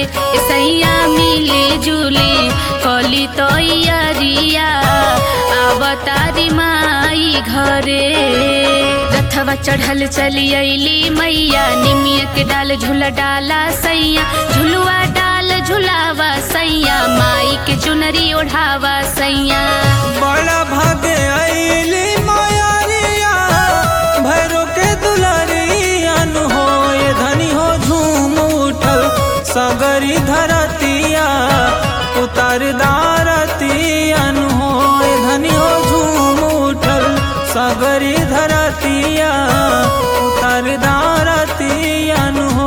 सैया मिले जुले कली तैयारिया अवतारी माई घरे रथवा चढ़ल चली अली मैया निमिया के डाल झूला डाला सैया झुलुआ डाल झुलावा सैया माई के चुनरी ओढ़ावा सैया बड़ा भागे आईली मायारिया भैरो के दुलारियन हो ये धनी हो झूम उठल सगरी धरतिया उतार दारतियन हो ये धनी हो झूम उठल सगरी धरतिया उतार दारतियन हो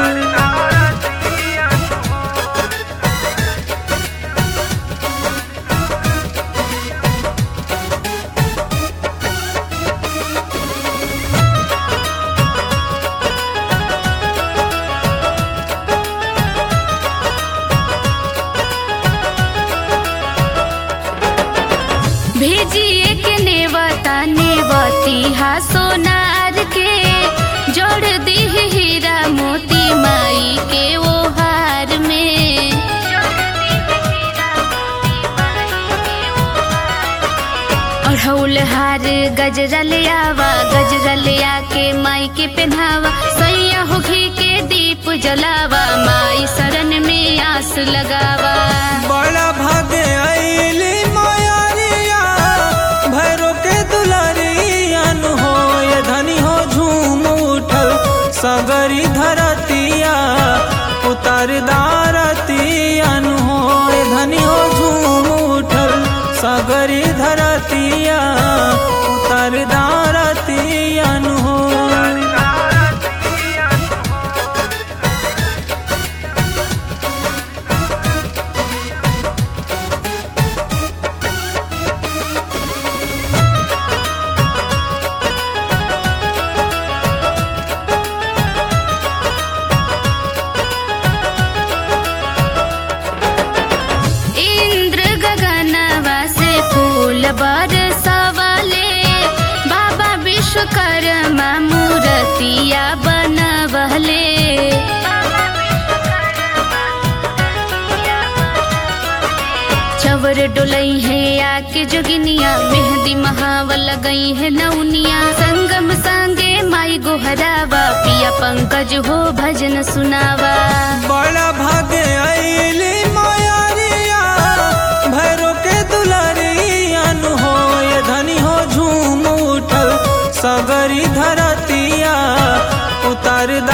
भेजिए के नेवता नेवती हा सोनार के जोड़ दी हीरा मोती माई के वो हार में अढ़ौल हार गजरा ले आवा गजरा ले आके माई के पहनावा सैया हो घी के दीप जलावा माई शरण में आस लगावा बड़ा भागे आईली मायारिया भैरो के दुलारियन हो ये धनी हो झूम उठल सगरी धरतिया उतार दारतियन हो ये धनी हो झूम उठल सगरी धरतिया उतार दारतियन हो इंद्र गगनवा से फूल बरसवले बाबा विश्वकर्मा मूर्तिया बनवले चवर डोलई है आके जोगिनिया मेहंदी महावल गई है नौनिया संगम संगे माई गोहरावा पिया पंकज हो भजन सुनावा बड़ा भागे आईली मायारिया भैरो के दुलारियन हो ये धनी हो झूम उठल सगरी धरतिया उतार